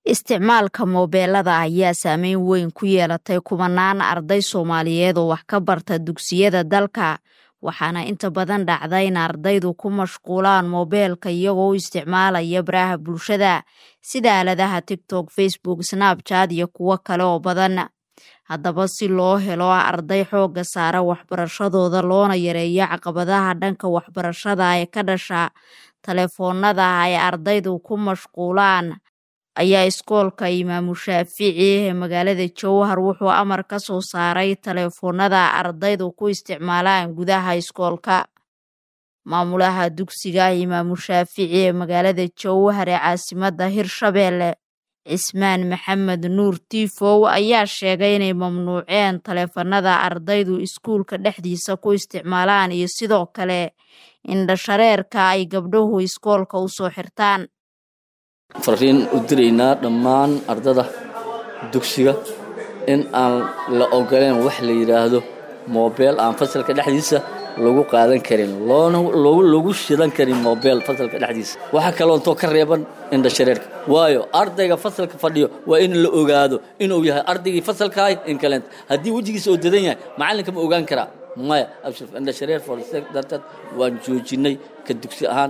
Isticmaalka moobilada ayaa saameyn weyn ku yeelatay kumanaan arday Soomaaliyeed oo wax ka barta dugsiyada dalka, waxaana inta badan dhacda in ardaydu ku mashquulaan moobilka iyagoo u isticmaalaya baraha bulshada sida aaladaha TikTok, Facebook, Snapchat iyo kuwo kale oo badan. Haddaba, si loo helo arday xoogga saara waxbarashadooda loona yareeyo caqabadaha dhanka waxbarashada ee ka dhasha taleefannada ay ardaydu ku mashquulaan, ayaa Iskoolka Imaamu Shaafici ee magaalada Jowhar wuxuu amar ka soo saaray taleefannada ardaydu ku isticmaalaan gudaha iskoolka. Maamulaha dugsiga Imaamu Shaafici ee magaalada Jowhar ee caasimadda Hirshabelle, Cismaan Maxamed Nuur Tifow ayaa sheegay inay mamnuuceen taleefannada ardaydu iskuulka dhexdiisa ku isticmaalaan iyo sidoo kale indho shareerka ay gabdhuhu iskoolka u soo xirtaan. fariin u diraynaa dhammaan ardada dugsiga in aan la ogoleen wax la yidhaahdo moobeel aan fasalka dhexdiisa lagu qaadan karin loona lagu shidan karin moobeel fasalka dhexdiisa waxaa kaloontoo ka reeban indha shareerka waayo ardayga fasalka fadhiyo waa in la ogaado inuu yahay ardaygii fasalkaah in kaleenta haddii wejigiisa oo dadan yahay macallinka ma ogaan karaa maya abshir indha shareer forse darteed waan joojinay ka dugsi ahaan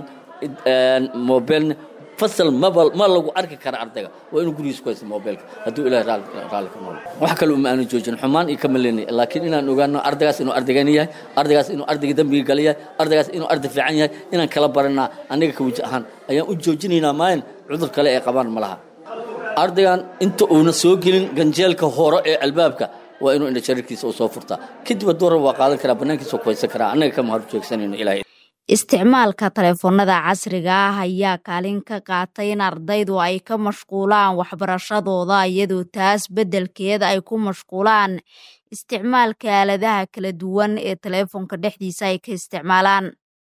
moobelna fasal maba ma lagu arki kara ardayga waa inuu gurigiisa ku haysta mobilka hadduu ilahay raalli ka noolo wax kale uma aanu joojin xumaan iyo kama leenay laakiin inaan ogaano ardaygaas inuu ardaygan yahay ardaygaas inuu ardayga dambiga gala yahay ardaygaas inuu arday fiican yahay inaan kala baranaa aniga ka weji ahaan ayaan u joojinaynaa maayan cudur kale ee qabaan ma laha ardaygan inta uuna soo gelin ganjeelka hore ee albaabka waa inuu indha shareerkiisa uu soo furtaa kadib hadduu rab waa qaadan karaa bannaankiisa ku haysan karaa annaga kama hor joogsanayno ilahay Isticmaalka taleefannada casriga ah ayaa kaalin ka qaatay in ardaydu ay ka mashquulaan waxbarashadooda iyadoo taas beddelkeeda ay ku mashquulaan isticmaalka aaladaha kala duwan ee taleefanka dhexdiisa ay ka isticmaalaan.